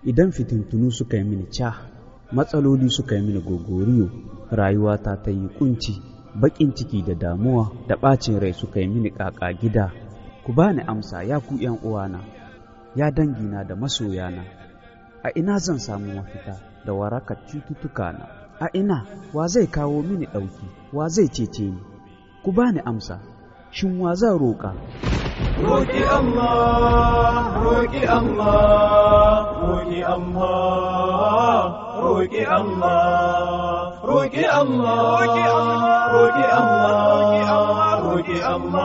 idan fitintunu suka yi mini ca matsaloli suka yi mini gogoriyo rayuwata ta yi kunci baƙin ciki da damuwa da ɓacin rai suka yi mini ƙaƙa gida ku bani amsa ya ku ’yan uwana ya dangina da masoyana a ina zan samu mafita da warakar cututtuka na a ina wa zai kawo mini ɗauki wa zai cece ni ku bani amsa shin wa zan roƙa roƙi Allah roƙi Allah roƙi Allah roƙi Allah roƙi Allah roƙi Allah roƙi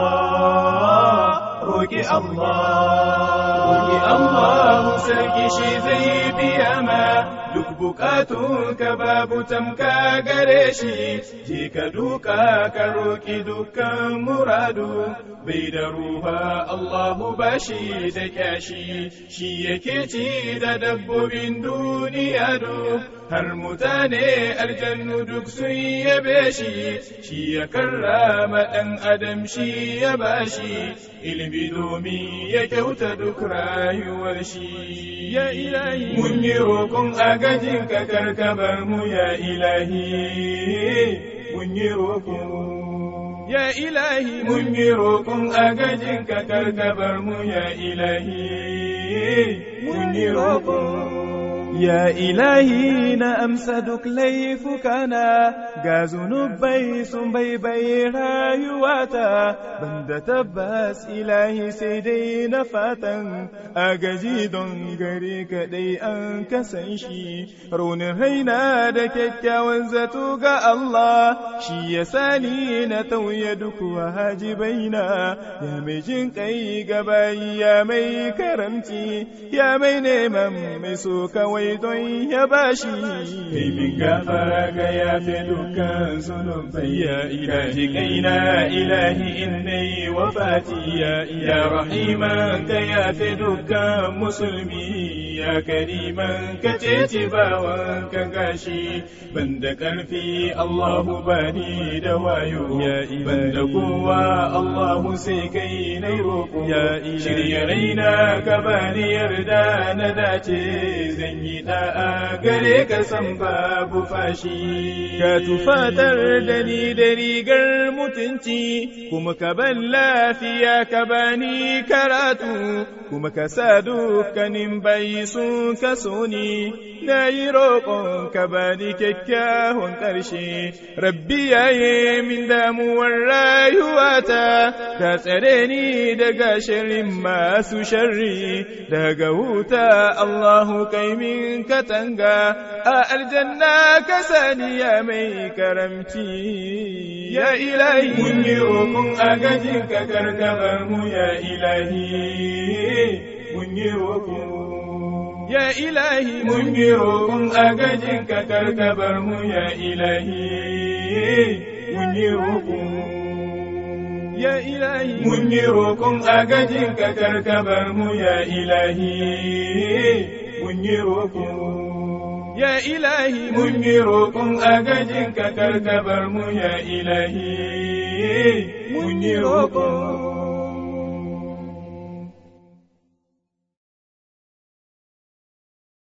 Allah roƙi Allah roƙi Allah sarki shi zai biya ma duk bukatunka babu tamka gare shi je ka duka ka roƙi dukkan muradu bai da ruha Allahu bashi da kyashi shi yake ci da dabbobin duniya duk har mutane aljannu duk sun yabe shi shi ya karrama ɗan adam shi ya bashi ilimi domin ya kyauta duk rayuwar shi ya ilahi mun yi roƙon agajin ka karkabar mu ya ilahi mun yi roƙon Ya ilahi mun yi roƙon agajin ka karkabar mu ya ilahi mun yi roƙon Ya ilahi na amsa duk laifukana ga zunubai sun baibaye rayuwata banda tabbas ilahi sai dai na fatan agaji don gare kaɗai an kasan shi raunin raina da kyakkyawan zato ga Allah shi ya sani na tauye duk wajibaina ya mai jin kai gabayi ya mai karamci ya mai neman mai so kawai don ya bashi kai min gafara ga ya fi dukkan zunubai ya ilahi kaina ilahi innai wafati ya ya rahiman ka ya fi dukkan musulmi ya kariman ka ceci bawan ka gashi banda karfi Allahu bani da wayo ya banda kowa Allahu sai kai na roko ya shirya raina ka bani yarda na dace zan yi da'a gare ka san babu fashi ka tufatar da ni da rigar mutunci kuma ka ban lafiya ka bani karatu kuma ka sa dukkanin bayi sun kaso ni na yi roƙon ka bani kyakkyawan ƙarshe rabbi yaye min damuwar rayuwata ka tsare ni daga shirin masu sharri daga wuta Allahu kai min katanga a aljanna ka sani ya mai karamci ya ilahi mun yi roƙon agajin ka karkabar mu ya ilahi mun yi roƙon Ya ilahi mun yi roƙon agajin ka karkabar mu ya ilahi mun yi roƙon Ya ilahi mun yi roƙon agajin ka karkabar mu ya ilahi mun yi roƙon Ya ilahi mun yi roƙon agajin ka karkabar mu ya ilahi mun yi roƙon